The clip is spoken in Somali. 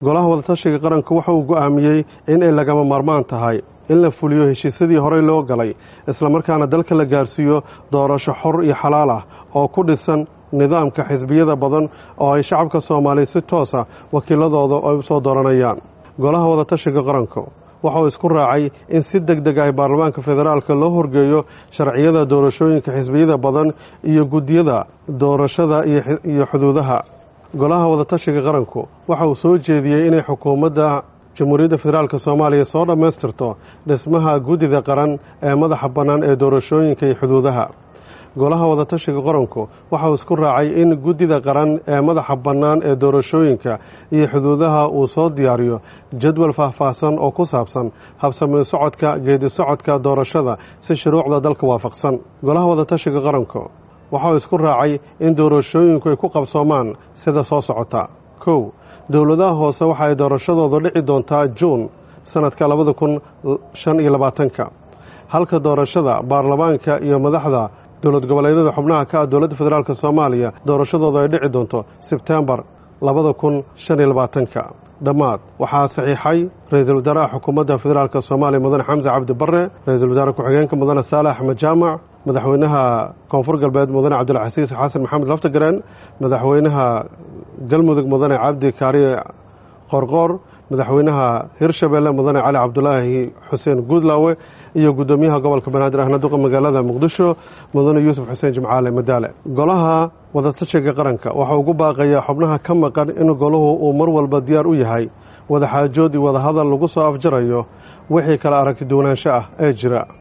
golaha wadatashiga qaranku waxa uu go'aamiyey in ay lagama maarmaan tahay in la fuliyo heshiisyadii horey loo galay islamarkaana dalka la gaarsiiyo doorasho xor iyo xalaal ah oo ku dhisan nidaamka xisbiyada badan oo ay shacabka soomaaliya si toosa wakiiladooda ay u soo dooranayaan golaha wadatashiga qaranku waxa uu isku raacay in si deg deg ah baarlamaanka federaalka loo horgeeyo sharciyada doorashooyinka xisbiyada badan iyo guddiyada doorashada iyo xuduudaha golaha wadatashiga qaranku waxa uu soo jeediyey inay xukuumadda jamhuuriyadda federaalk soomaaliya soo dhammaystirto dhismaha guddida qaran ee madaxa bannaan ee doorashooyinka iyo xuduudaha golaha wadatashiga qaranku waxa uu isku raacay in guddida qaran ee madaxa bannaan ee doorashooyinka iyo xuduudaha uu soo diyaariyo jadwal faahfaahsan oo ku saabsan habsamayn socodka geedi socodka doorashada si shuruucda dalka waafaqsan golaha wadatashiga qaranku waxa uu isku raacay in doorashooyinku ay ku qabsoomaan sida soo socota kow dowladaha hoose waxa ay doorashadooda dhici doontaa juun sanadka labada kun shan iyo labaatanka halka doorashada baarlamaanka iyo madaxda dowlad goboleedyada xubnaha ka ah dowladda federaalk soomaaliya doorashadooda ay dhici doonto sebtembar labada kun shan iyo labaatanka dhammaad waxaa saxiixay ra-iisul wasaaraha xukuumadda federaalk soomaaliya mudane xamse cabdi barre ra-iisul wasaare ku-xigeenka mudane saale axmed jaamac madaxweynaha koonfur galbeed mudane cabdilcasiis xasan maxamed laftagareen madaxweynaha galmudug mudane cabdi kaariye qorqoor madaxweynaha hirshabelle mudane cali cabdulaahi xuseen guudlaawe iyo guddoomiyaha gobolka banaadir ahna duqa magaalada muqdisho mudane yuusuf xuseen jimcaale madaale golaha wadatashiga qaranka waxa ugu baaqayaa xubnaha ka maqan in golahu uu mar walba diyaar u yahay wadaxaajood iyo wadahadal lagu soo afjarayo wixii kala aragti duwanaansho ah ee jira